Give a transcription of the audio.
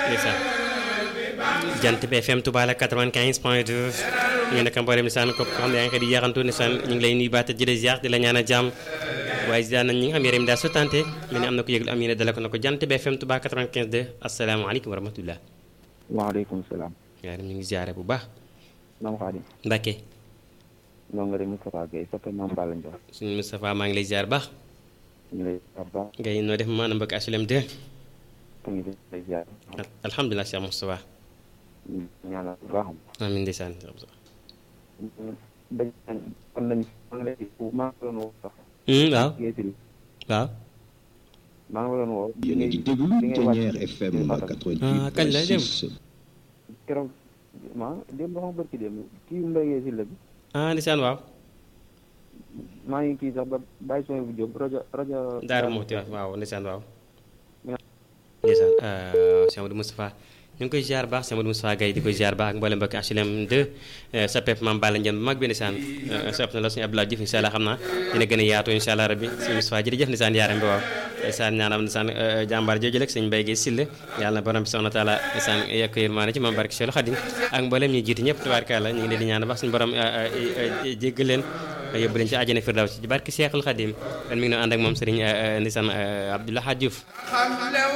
ndeysaan jant bi FM Touba la 95 point 2 ñu nekk mboolem ndeysaan ko xam ne yaa ngi xëy di yaxantu ndeysaan ñu ngi lay nuyu baat di la ziar di la ñaan a jàmm waaye ziar nañ ñi nga xam yaram daal su tante mel ni am na ko yëglu am yéene dala ko na ko jant bi FM Touba 95 2 asalaamaaleykum wa rahmatullah waaleykum salaam. yaa ñu ngi ziare bu baax maam Xaadim. Mbacke noo nga de Moustapha Guèye soppe maam Balla Ndiol. suñu Moustapha maa ngi lay ziar baax ñu lay ziar baax. ngay noo def maanaam mbokk HLM 2 ñu ngi lay ziar. alhamdulilah Cheikh Moustapha ñu ñaanal bu baax. amiin ndeysaan dañ kon nañ maa ngi lay maa ngi doon woo sax. waaw Guèye Syll waaw maa ngi doon woo. yéen a ngi déglu Ténière FM 88 kañ lay dem keroog ma démb ba ma barki démb kii Mbaye Guèye Syll bi ah ndeysaan waaw maa ngi kii sax ba bàyyi son bu jóg rajo rajo. Daaru Muxti waaw ndeysaan waaw ndeysaan Cheikh Amadou Moustapha ñu ngi koy ziar baax Cheikh Amadou Moustapha Gaye di koy ziar baax ak mboolem mbokki HLM 2 sa pep Mame Balla Ndione bu mag bi ndeysaan sopp na la suñu Abdoulaye Diouf incha allah xam naa dina gën a yaatu incha allah rabbi suñu Moustapha jërëjëf ndeysaan yaaram bi waaw ndeysaan ñaanam ndeysaan jàmbaar jooju rek sëñ Mbaye Guèye Syll yàlla na borom bi subhanahu wa taala ndeysaan yokk yërmaane ci Mame Barke Cheikh Khadim ak mboolem ñi jiitu ñëpp tubaarkàlla ñu ngi leen di ñaan baax suñu borom jéggal leen yóbbu leen ci àjjana firdaws ci barke Cheikhul Khadim kon mi ngi doon ànd ak moom sëriñ ndeysaan Abdoulaye Diouf